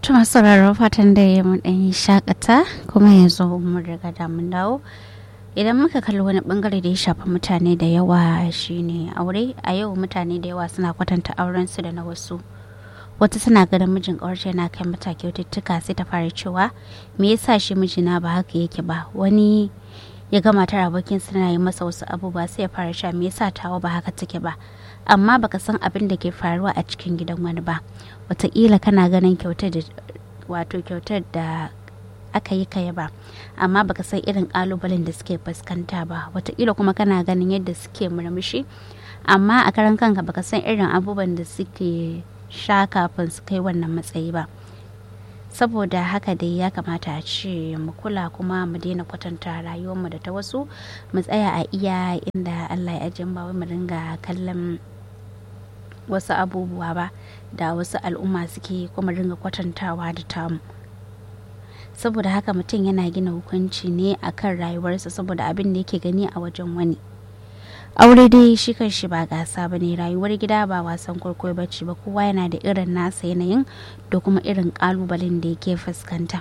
Tuma sauraron fatan da ya mun ɗan shakata kuma yanzu mun riga da mun dawo. Idan muka kalli wani bangare da ya shafi mutane da yawa shine aure a yau mutane da yawa suna kwatanta aurensu da na wasu. Wata suna ganin mijin ƙawarta yana kai mata kyaututtuka sai ta fara cewa me yasa shi mijina ba haka yake ba wani ya ga matar abokin suna yi masa wasu abubuwa sai ya fara cewa me yasa tawa ba haka take ba amma baka san abin da ke faruwa a cikin gidan wani ba wataƙila kana ganin kyautar da wato kyautar da aka yi kaya ba amma baka san irin kalubalen da suke fuskanta ba wataƙila kuma kana ganin yadda suke murmushi amma a karan kanka baka san irin abubuwan da suke sha kafin su kai wannan matsayi ba saboda haka dai ya kamata a ce mu kula kuma mu daina kwatanta rayuwarmu da ta wasu mu tsaya a iya inda allah ya ajiye ba wai mu dinga kallon wasu abubuwa ba da wasu al'umma suke kuma ringa kwatantawa da tamu saboda haka mutum yana gina hukunci ne akan rayuwarsa saboda abin da yake gani a wajen wani aure dai shi kan shi ba gasa ba ne rayuwar gida ba wasan kwaikwayo ba ce ba kowa yana da irin nasa yanayin da kuma irin kalubalen da yake fuskanta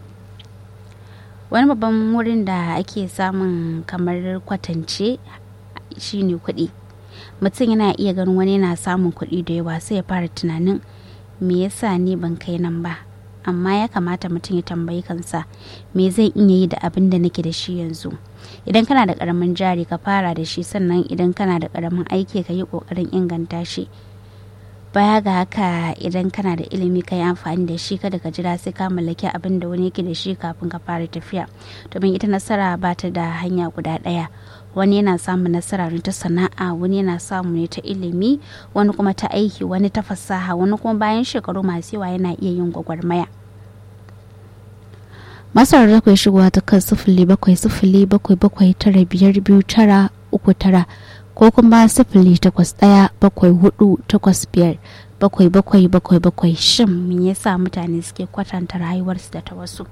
wani babban wurin da ake samun kamar kwatance shine kuɗi mutum yana iya ganin wani yana samun kuɗi da yawa sai ya fara tunanin me yasa ni ban kai nan ba amma ya kamata mutum ya tambayi kansa me zai iya yi da abin da nake da shi yanzu idan kana da karamin jari ka fara da shi sannan idan kana da karamin aiki ka yi kokarin inganta shi baya ga haka idan kana da ilimi ka yi amfani da shi kada ka jira sai ka mallaki abin da wani yake da shi kafin ka fara tafiya domin ita nasara ba ta da hanya guda ɗaya wani yana samun nasara ta sana'a wani yana samu ne ta ilimi wani kuma ta aiki wani ta fasaha wani kuma bayan shekaru masu yawa yana iya yin gwagwarmaya masarar da kai shigowa ta kan sifili bakwai sifili bakwai bakwai tara biyar biyu tara uku tara ko kuma sifili takwas ɗaya bakwai hudu takwas biyar bakwai bakwai bakwai bakwai shin me yasa mutane suke kwatanta rayuwarsu da ta wasu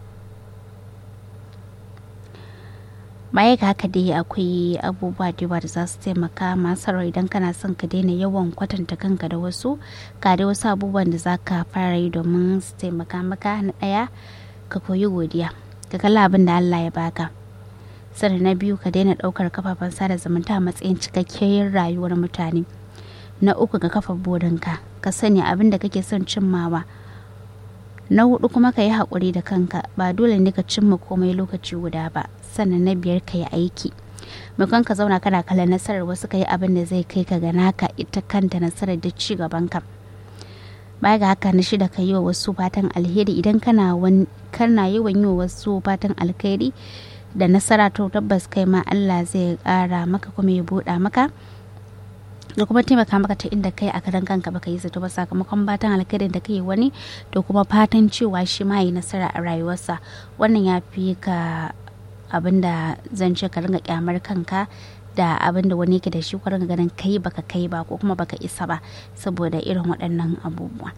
baya ga haka dai akwai abubuwa da yawa da za su taimaka masu idan kana son ka daina yawan kwatanta kanka da wasu ga dai wasu abubuwan da za ka fara yi domin su taimaka maka na ɗaya ka koyi godiya ka kalla abin da Allah ya baka sannan na biyu ka daina ɗaukar kafafen sada zumunta a matsayin cikakkiyar rayuwar mutane na uku ka kafa burinka ka sani abin da kake son cimmawa na hudu kuma ka yi haƙuri da kanka ba dole ne ka cimma komai lokaci guda ba sannan na biyar ka yi aiki maimakon ka zauna kana kallon nasarar wasu ka yi abin da zai kai ka ga naka ita kanta nasarar da ci gaban ka baya ga haka na shida ka yi wa wasu fatan alheri idan kana kana yawan yi wa wasu fatan alheri da nasara to tabbas kai ma Allah zai ƙara maka kuma ya buɗa maka da kuma taimaka maka ta inda kai a karan kanka baka yi zato ba sakamakon fatan alkhairin da kai wani da kuma fatan cewa shi ma yi nasara a rayuwarsa wannan ya fi ka abin da zan ce ka ringa kyamar kanka da abin da wani yake da shi ka ringa ganin kai baka kai ba ko kuma baka isa ba saboda irin waɗannan abubuwa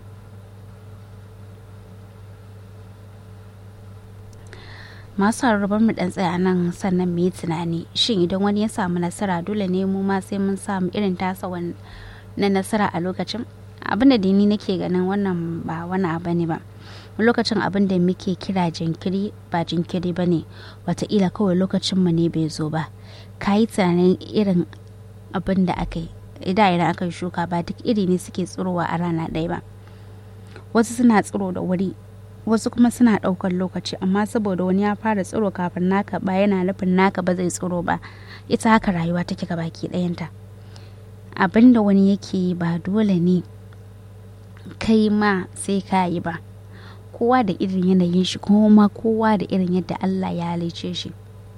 masu harbar mu dan tsaya nan sannan mu yi tunani shin idan wani ya samu nasara dole ne mu ma sai mun samu irin tasa na nasara a lokacin abin da ni nake ganin wannan ba wani abu ne ba lokacin abin da muke kira jinkiri ba jinkiri ba ne wataƙila kawai lokacin mu ne bai zo ba ka yi tunanin irin abin da aka yi idan idan aka yi shuka ba duk iri ne suke tsirowa a rana ɗaya ba wasu suna tsiro da wuri wasu kuma suna ɗaukar lokaci amma saboda wani ya fara tsiro kafin naka ba yana nufin naka ba zai tsiro ba ita haka rayuwa take ga baki ɗayanta abin da wani yake yi ba dole ne kai ma sai ka yi ba kowa da irin yanayin shi kuma kowa da irin yadda Allah ya halice shi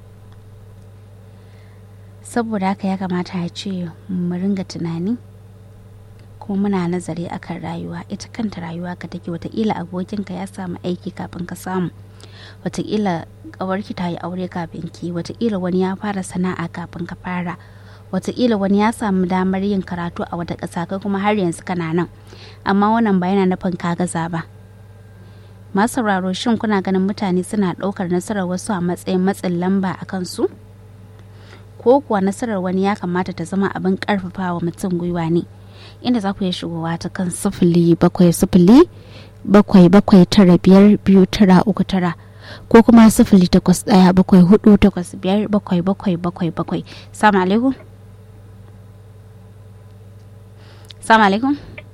saboda haka ya kamata ya ce mu ringa tunani kuma muna nazari akan rayuwa ita kanta rayuwa ka take watakila abokinka ya samu aiki kafin ka samu watakila kawarki ta yi aure kafin ki watakila wani ya fara sana'a kafin ka fara watakila wani ya samu damar yin karatu a wata ƙasa kai kuma har yanzu kana nan amma wannan ba yana nufin ka gaza ba masu sauraro shin kuna ganin mutane suna ɗaukar nasarar wasu a matsayin matsin lamba a kansu ko kuwa nasarar wani ya kamata ta zama abin ƙarfafawa mutum gwiwa ne inda za ku iya shigowa ta kan sifili bakwai sifili bakwai bakwai tara biyar biyu tara uku tara ko kuma sifili takwas ɗaya bakwai hudu takwas biyar bakwai bakwai bakwai bakwai salamu alaikum salamu alaikum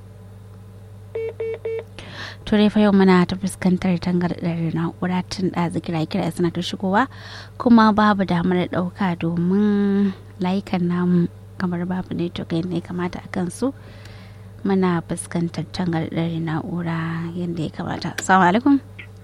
turai fa yau muna ta fuskantar tangardar na'ura tun ɗazu kira kira suna ta shigowa kuma babu damar ɗauka domin layukan namu kamar babu ne to yadda ya kamata a kansu muna fuskantar tangardar na'ura yadda ya kamata assalamu alaikum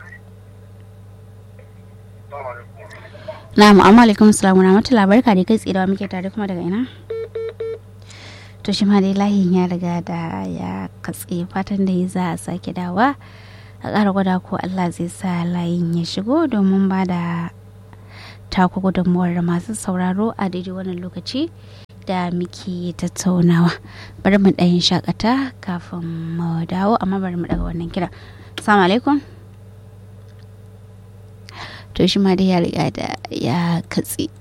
na'am amma alaikum salamu na mata labarka da kai tsidawa muke tare kuma daga ina to shi ma dai layin ya riga da ya katse fatan da za a sake dawa a ƙara gwada ko allah zai sa layin ya shigo domin ba da taku gudunmuwar masu sauraro a daidai wannan lokaci da muke tattaunawa bari mu ɗayin shakata kafin mu dawo amma bari mu daga wannan kira salamu alaikum to shi ma dai ya riga da ya katse